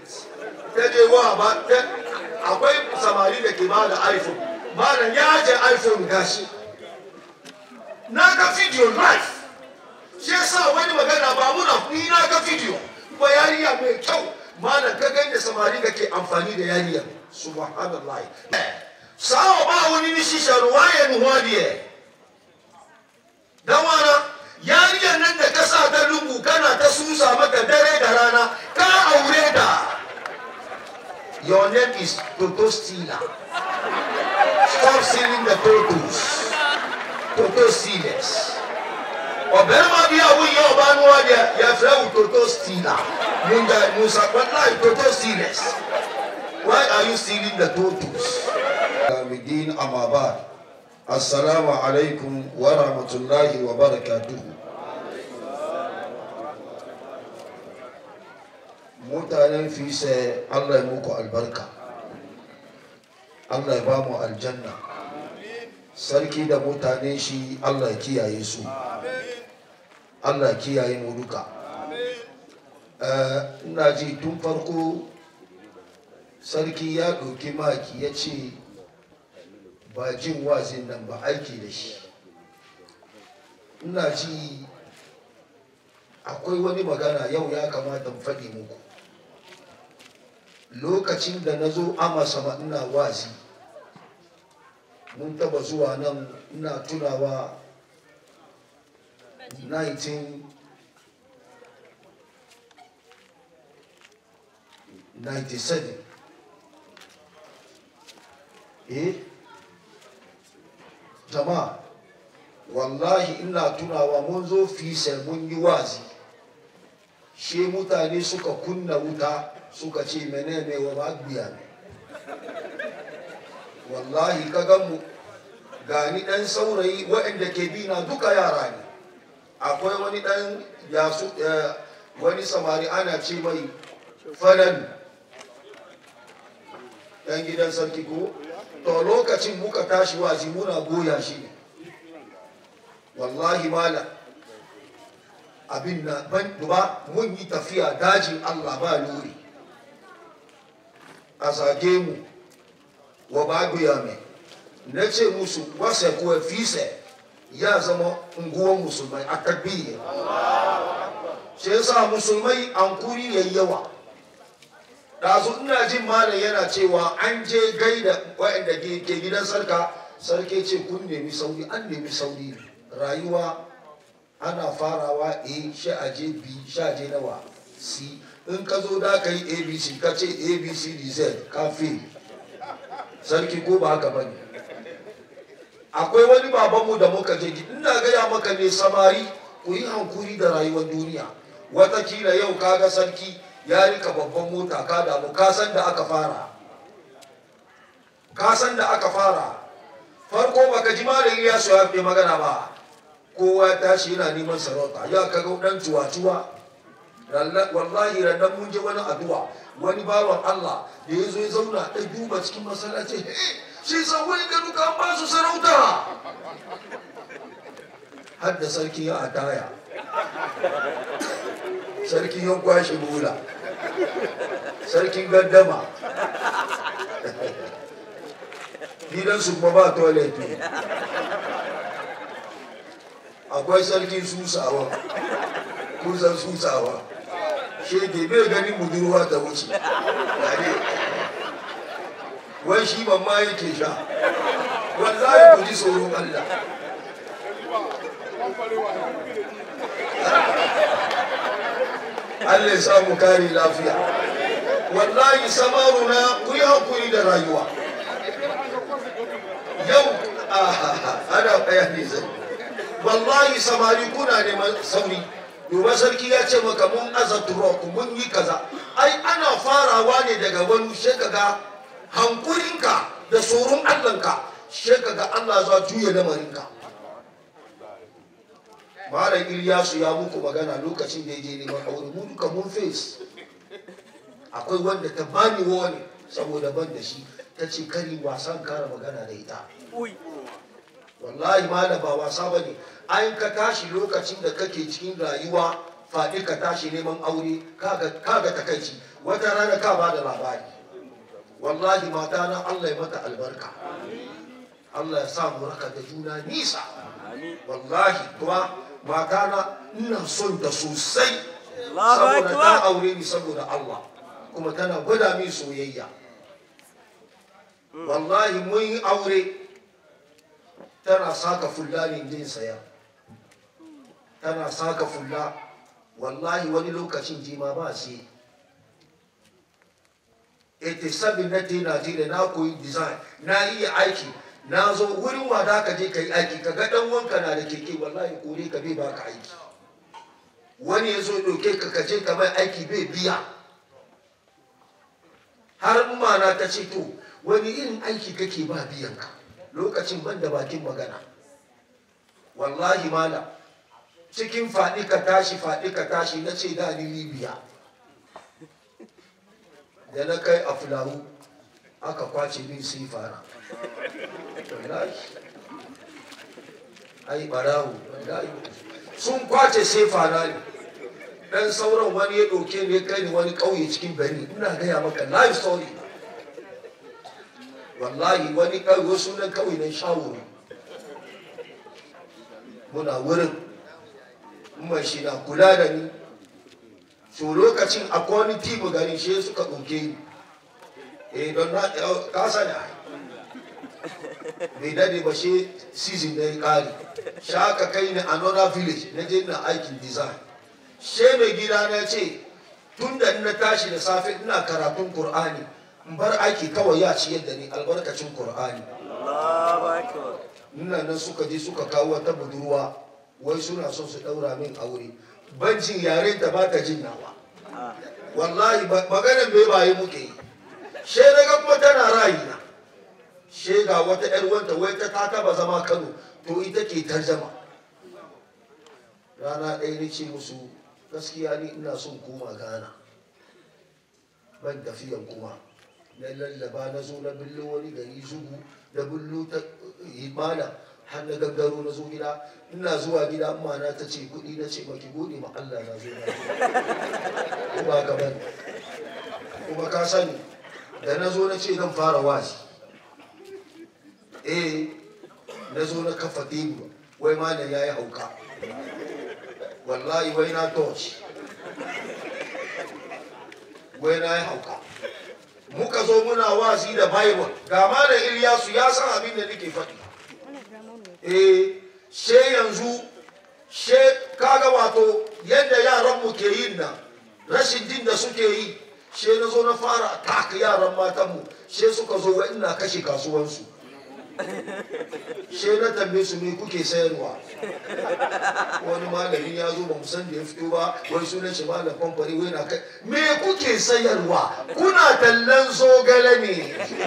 ta je wa ba akwai samari da ke ba da iphone malam ya je iphone gashi na ga video live shi yasa wani magana ba muna ni na ga video kuma yariya mai kyau malam ka ga da samari da ke amfani da yariya subhanallah sawa ba wani ni shisha ruwaya ni wadiye dan wana yariyar nan da ka sa ta lungu kana ta susa maka dare da rana ka aure ta your name is Toto Stila stop stealing the totos Toto Stealers ọbẹ̀rẹ̀mà bí àwọn yẹn ọba ní wọ́n yẹ yẹ fẹ́ wù Toto Stila musa musa wàláì Toto Stealers why are you stealing the totos. Amidin Amabad. Assalamu alaikum wa rahmatullahi wa barakatuhu. Mutanen fise Allah ya muku albarka. Allah ya ba mu aljanna. Sarki da mutanen shi Allah ya kiyaye su. Allah ya kiyaye mu duka. Ina ji tun farko sarki ya ɗauki maki ya ce ba jin wazin nan ba aiki da shi ina ji akwai wani magana yau ya kamata in faɗi muku lokacin da na zo sama ina wazi mun taba zuwa nan ina tunawa 1997 eh jama'a wallahi ina tunawa mun zo fisar mun yi wazi she mutane suka kunna wuta suka ce menene wa magbiya ne wallahi ka mu gani dan saurayi waɗanda ke bi na duka yara ne akwai wani dan yasu wani samari ana ce mai falan dan gidan sarki ko to lokacin muka tashi wazi muna goya shi ne wallahi mala abin na ban duba mun yi tafiya dajin Allah ba lori a zage mu wa baguya mai na ce musu wasa kuwa fise ya zama unguwan musulmai a takbiyya shi yasa musulmai an kuri yayi yawa ɗazu ina jin malam yana cewa an je gaida waɗanda ke gidan sarka sarki ce kun nemi sauri an nemi sauri rayuwa ana farawa a sha aje b sha je nawa c in ka zo da ka yi abc ka ce abc dz ka fi sarki ko ba haka bane akwai wani babanmu da muka je ina gaya maka ne samari ku yi hankuri da rayuwar duniya watakila yau kaga sarki ya rika babban mota ka damu kasan da aka fara kasan da aka fara farko baka ji malam ya so ya fi magana ba kowa ya tashi yana neman sarauta ya kaga dan cuwa-cuwa wallahi rannan mun je wani addu'a wani bawan Allah da ya zo ya zauna ɗan duba cikin masallaci shi san wani ga duka an ba su sarauta har da sarki ya ataya sarki ya kwashe bula sarkin gaddama gidansu kuma ba toilet akwai sarkin susawa kusan susawa shege bai ganin budurwa ta wuce wai shi mamma yake sha wallahi ku ji tsoron Allah Allah ya samu kare lafiya wallahi samaruna ku yi hakuri da rayuwa yau ana bayani zai wallahi samari kuna neman sauri duba sarki ya ce maka mun aza ku mun yi kaza ai ana farawa ne daga wani shekaga hankurinka da tsoron allahnka shekaga allah za juya lamarinka malam iliyasu ya muku magana lokacin da ya je neman aure mu duka mun face akwai wanda ta bani wani saboda ban da shi ta ce kari wasan kara magana da ita wallahi malam ba wasa ba ne an ka tashi lokacin da kake cikin rayuwa faɗi ka tashi neman aure kaga takaici wata rana ka ba da labari wallahi mata na Allah ya mata albarka Allah ya sa mu raka da juna nisa wallahi kuma mata na ina son ta sosai saboda ta aure ni saboda Allah kuma tana gwada min soyayya wallahi mun yi aure tana saka fulla ne jin saya tana saka fulla wallahi wani lokacin jima ba sai 87 na te Najeriya na koyi design na iya aiki na zo wurin wada ka je ka yi aiki ka ga dan wanka na da keke wallahi kore ka bai baka aiki wani ya zo ɗauke ka ka je ka mai aiki bai biya har mana ta ce to wani irin aiki kake ba biyan ka lokacin ban da bakin magana wallahi mala cikin faɗi ka tashi faɗi ka tashi na ce da ni libya da na kai a fulawu aka kwace min sai fara wallahi ai barawo wallahi sun kwace sai fara ne dan sauran wani ya ɗauke ne kai ni wani ƙauye cikin bani ina gaya maka life story wallahi wani ƙauye sunan ƙauye nan shawuri muna wurin mai shi na kula da ni so lokacin akwai wani timu gari shi suka ɗauke ni eh don na kasa da bai dade ba shi season da ya ƙari shi aka kai ni another village na je na aikin design she mai gida na ce tun da na tashi da safe ina karatun Kur'ani in bar aiki kawai ya ci yadda ni albarkacin Kur'ani. Ina nan suka je suka kawo wata budurwa wai suna son su daura min aure. Ban jin yare ta ba ta jin nawa. Wallahi maganan bai baye muke yi. She daga kuma tana rayina. She ga wata ‘yar wanta wai ta ta taba zama Kano to ita ke tarjama. Rana ɗaya ni ce musu gaskiya ni ina son koma Ghana. Ban tafiyan kuma. na lallaba na zo na billo wani gari zugu da billo ta imana har na gaggaro na zo gida ina zuwa gida amma na ta ce kuɗi na ce maki gode ma Allah na zo na kuma ka bani kuma ka sani da na zo na ce zan fara wasi eh na zo na kafa tebur wai ma ya yi hauka wallahi wai na torch wai na yi hauka muka zo muna wasi da bible ga malam Ilyasu ya san abin da nake faɗi eh she yanzu she kaga wato yadda yaran mu ke yin nan rashin jin da suke yi she na zo na fara taka yaran matan mu she suka zo wa ina kashe kasuwansu she na tambaye su me kuke sayarwa wani malami ya zo ba mu san da ya fito ba wai sunan shi malam famfari wai na kai me kuke sayarwa kuna tallan zogale ne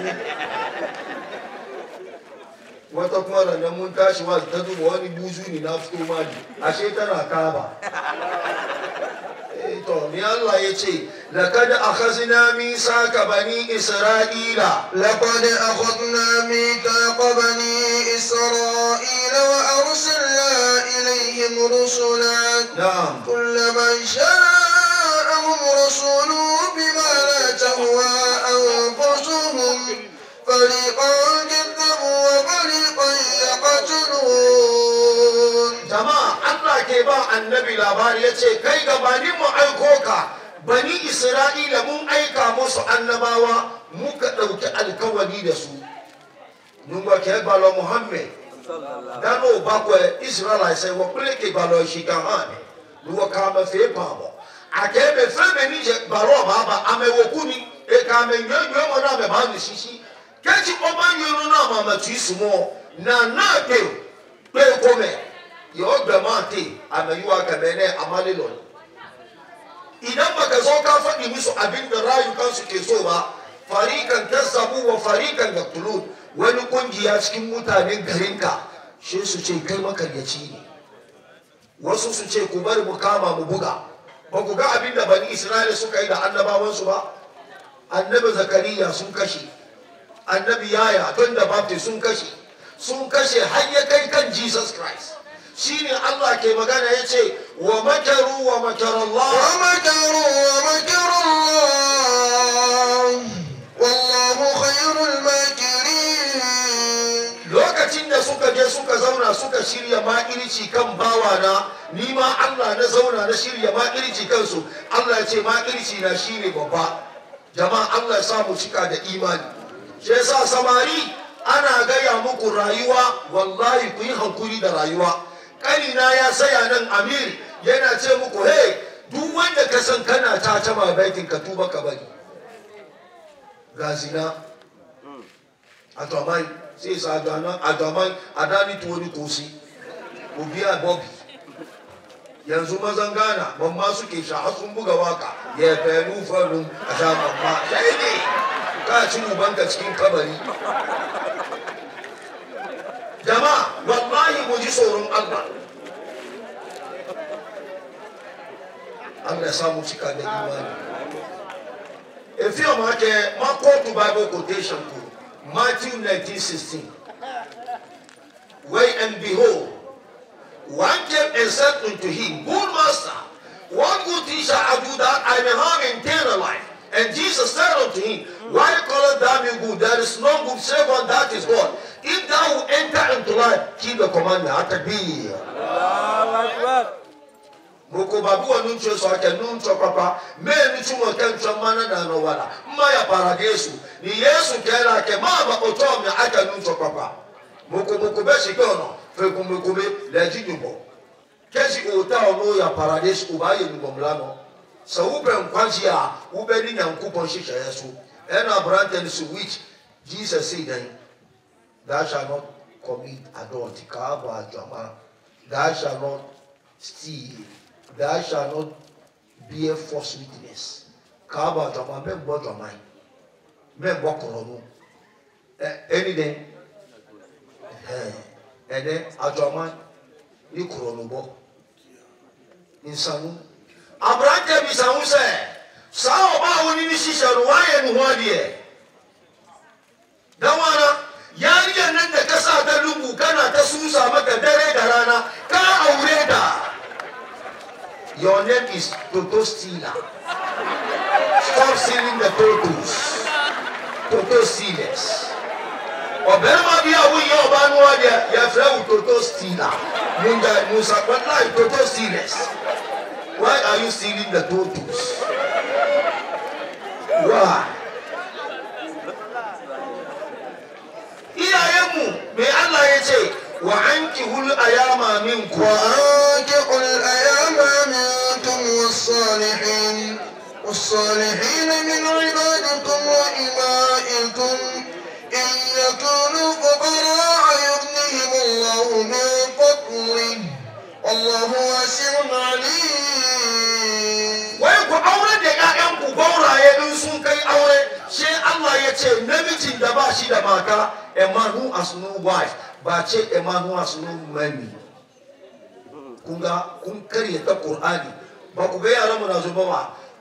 wata kuma ranar mun tashi wa ta zuba wani buzu ne na fito mali ashe tana kaba to ni Allah ya ce laqad akhazna misaka bani isra'ila لقد أخذنا ميثاق بني إسرائيل وأرسلنا إليهم رسلا na'am كلما جاءهم رسول بما لا تهوى أنفسهم فريقا كذبوا وفريقا يقتلون jama'a Allah ke ba annabi labari ya ce kai gabanin mu aiko ka bani isra'ila mun aika musu annabawa muka ɗauki alkawari da su nungwa ke balo muhammed dano bakwe israel sai wa kule ke balo shi kan hane nuwa kama fe pamo ake be fe be ni je balo baba ame wokuni e kame nyonyo mo na me ba ni sisi kechi oba nyoro na mama tu isumo na na ke pe kome yo gbamate ame yuwa kamene amali lolo idan baka zo ka faɗi musu abin da rayukansu ke so ba farikan kazzabu wa farikan yaktulun wani kungiya cikin mutanen garinka shi su ce kai makaryaci ne wasu su ce ku bari mu kama mu buga ba ku ga abin da bani isra'ila suka yi da annabawansu ba annabi zakariya sun kashe annabi yaya don da baptist sun kashe sun kashe har ya kai kan jesus christ shine Allah ke magana ya ce wa makaru wa makar Allah ومكروا ومكر الله والله خير الماكرين lokacin da suka je suka zauna suka shirya makirci kan bawana ni ma Allah na zauna na shirya makirci kansu Allah ya ce makirci na shine babba jama'a Allah ya sa mu cika da imani shi yasa samari ana gaya muku rayuwa wallahi ku yi hankuri da rayuwa kanina ya saya nan amir yana ce muku hey duk wanda ka san kana ta taba baitin ka tuba ka bari ga zina adomai sai sa adana adomai adani tuwo ni kosi ku biya bobi yanzu mazan gana mamma suke sha har sun buga waka ya fenu farin a sha mamma sai ne ka ci ubanka cikin kabari jama'a wallahi mu ji tsoron Allah Allah ya samu cika da imani efi ọmọ akẹ ma quote bible quotation ko Matthew nineteen sixteen wait and behold one came and said unto him good master what good thing shall I do that I may have eternal life and Jesus said unto him why callest thou me good there is no good save one that is God if thou will enter into life keep the commandment atakbir. moko babu wa nun tso sɔrɔ nun tso papa mee ni tí mo kɛ ntɔ mana na nɔ wala mma ya para yesu ni yesu kɛra kɛ maa ba o tɔ mi a kɛ nun tso papa moko moko bɛ si kɛ ɔnɔ fekumekube lɛji dubɔ kɛsi o ta ɔno ya para yesu o b'a ye nugɔmula nɔ sɛ wo bɛ nkwansi a wo bɛ ni nyanku pɔn sisɛ yɛ so ɛna aberante ni so which jesus say then thou shall not commit adultery kaa bɔ adwama thou shall not steal thou shall not bear false witness kaaba adwama mɛ mbɔ adwama yi mɛ mbɔ kɔrɔ no ɛ ɛni dɛ ɛɛ ɛnɛ adwama ni kɔrɔ no bɔ nsanu aberante bi sanwó sɛ saa ɔbaa wo ni ni hyehyɛ no wayɛ ne ho adeɛ dawana yariya nan da ka sa ta lungu kana ta susa maka dare da rana ka aure ta Your name is Toto Stealer. Stop stealing the totos. Toto Stealers. Ọ̀bẹ̀rẹ̀mà bí àwọn yẹn ọba ní wọ́n yẹ yẹ fẹ́ wù Toto Stealer. Musa Musa Pẹ̀lá Toto Stealers. Why are you stealing the totos? Why? Iyayenmu me Allah ya ce wa an kihul ayama min kuwa. وأنكحوا الأيام منكم والصالحين والصالحين من عبادكم وإمائكم إن يكونوا فقراء يغنيهم الله من فضله والله واسع عليم wai ku aure da ƴaƴanku gauraye in sun kai aure sai Allah ya ce namijin da ba shi da mata a man who has no wife ba ce a man who has no money kun ga kun karya ta Qur'ani ba ku ga yaran mu na zuba ba